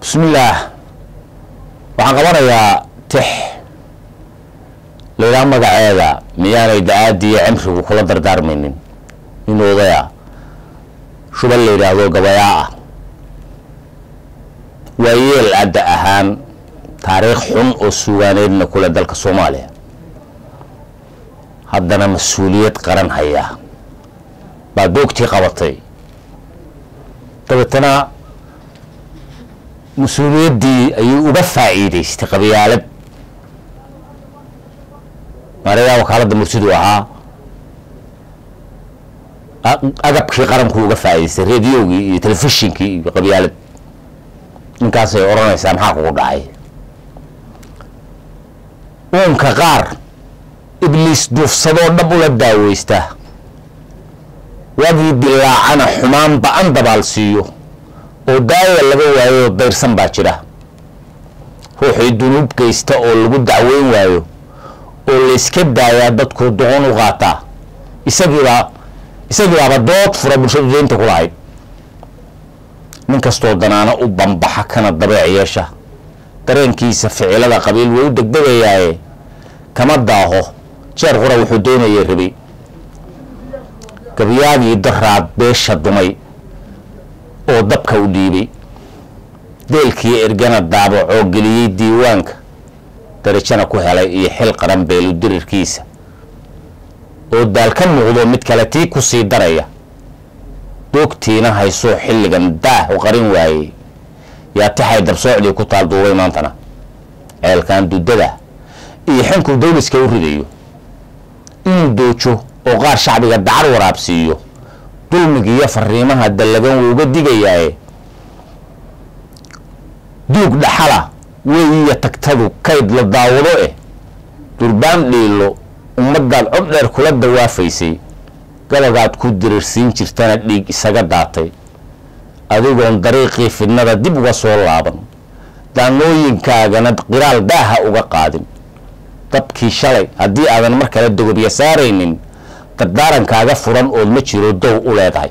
bismillaah waxaan qabanayaa tix laydhaha magaceeda miyaanay da-aadiiyo cimrigu kula dardaarmaynin in odaya shubal la yidhaahdo gabayaa ah waa yeel adda ahaan taariikh xun oo suugaaneedna kule dalka soomaaliya haddana mas-uuliyad qaran hayaa baa doogtii qabatay dabeetana mas-uuliyaddii ayuu uga faa'iidaystay qabyaalad maarayaa wakaaladda mursidu ahaa agabkii qaranku uga faa'idaystay rediogii iyo telefishinkii iyo qabyaalad ninkaasay odhanaysaa maxaa kugu dhacay uunka qaar ibliis duufsadoo dhab ula daaweysta waagii dilaacana xumaan ba-an dabaal siiyo oo daaya laga waayo dayrsan baa jira ruuxii dunuub geysta oo lagu dacweyn waayo oo layska daayaa dadku doqon u qaataa isagiibaa isagiibaaba dood fura bulshadu deynta ku lahayd nin kastoo danaana u bambaxa kana dabeec yeesha dareenkiisa ficilada qabiil way u degdegayaaye kama daaho jeer qura wuxuu doonayay rabay gabyaagii daraad beesha dumay oo dabka u dhiibay deelkii ergana daabacoo geliyey diiwaanka darajana ku helay iyo xil qaran beelu dirirkiisa oo daal ka muuqdo mid kale tii ku sii daraya doogtiina haysoo xilligan daah u qarin waayey yaa taxay dabsoocdii ku taal duubay maantana ceelkan dudada iyo xinku dawliska u ridayo inuu doojo oo qaar shacbiga dacar waraabsiiyo dulmigiiyo fariimaha dallagan wuu uga digayaaye duug dhaxala weyiyo tagtadu kayd la daawado eh durbaan dhiilo ummadaad cod dheer kula dawaafaysay gabagaad ku dirirsiin jirtana dhiig isaga daatay adigoon dariiqii fidnada dib uga soo laaban daanooyinkaagana qiraal daaha uga qaadin dabkii shalay haddii aadan mar kale dogobya saaraynin dardaarankaaga furan ood ma jiro dow u leedahay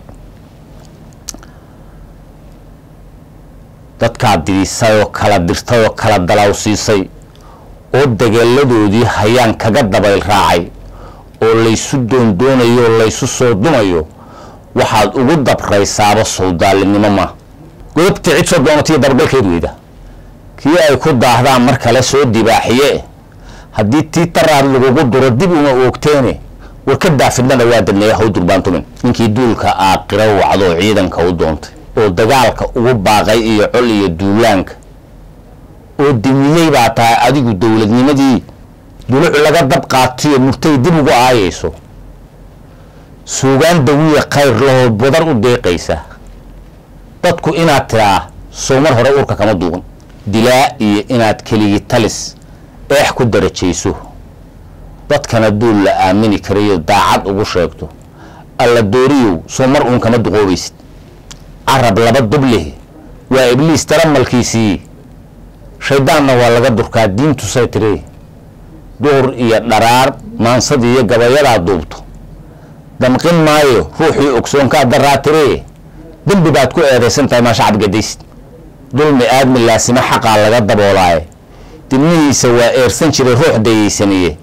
dadkaad didisay oo kala dirtay oo kala dalawsiisay oo dageeladoodii hayaan kaga dabayl raacay oo laysu doondoonayo oo laysu soo dumayo waxaad ugu dabraysaaba sowdaalinimo ma godobtii cid soo doonatiyo dabagalkeed weyda kii ay ku daahdaan mar kale soo dibaaxiye haddii tii taraad lagugu duro dib uma oogteene war ka daafidnada waa dadneeya haw durbaantumin ninkii duulka aaqiro wacdoo ciidanka u doontay oo dagaalka ugu baaqay iyo col iyo duulaanka oo dimiyey baa tahay adigu dowladnimadii duluc laga dab qaatiyo murtay dib ugu aayayso suugaan dawiya khayr lahoo badar u deeqaysa dadku inaad tiraa sow mar hore urka kama duuban dilaa iyo inaad keligii talis eex ku darajayso dadkana duul la aamini karayo daacad ugu sheegto alla dooriyow soo mar uun kama duqoobaysid carab laba dubleh waa ibliis taramalkiisii shayddaanna waa laga durkaa diintusay tiri duur iyo dharaar maansad iyo gabayadaa duubto damqin maayo ruuxii ogsoonkaa daraa tiri dembi baad ku eedaysan tahay maa shacab gadaysid dulmi aadmi laasimo xaqaa laga daboolaaye dibnihiisa waa eersan jiray ruux dayeysaniye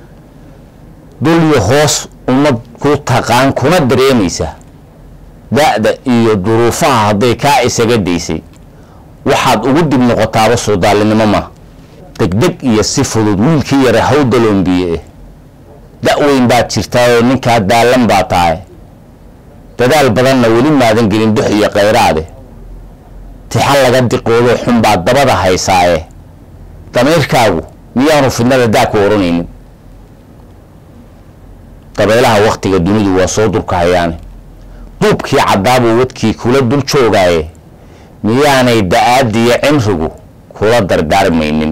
dulyo hoos ummad ku taqaan kuna dareemaysa da-da iyo duruufaha hadday kaa isaga daysay waxaad ugu dib noqotaaba soodaalinimo ma degdeg iyo si fudud wiilkii yare haw daloombiye eh da-weyn baad jirtaayoo ninkaa daalan baa tahay dadaal badanna weli maadan gelin dux iyo khayraade tixa laga diqoodoo xun baad dabada haysaaye damiirkaagu miyaanu fidnada daa ku oranaynin dabeelaha waktiga dunidu waa soo durkahayaane duubkii caddaabuu wadkii kula dul joogaaye miyaanay da-aadiyo cimrigu kula dardaarmaynin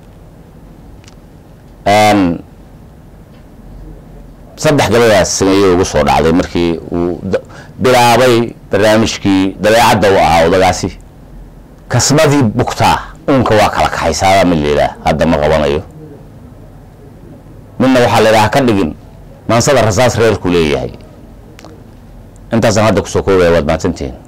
saddex gabadaas sameeyey ugu soo dhacday markii uu bilaabay barnaamijkii dabeecadda u ahaa odagaasi kasbadii bugtaa uunka waa kala kaxaysaabaa mid layidhaah hadda ma qabanayo midna waxaa laydhaha ka dhigin maansada rasaas reerku leeyahay intaasaan hadda kusoo koobaya waad mahadsantihiin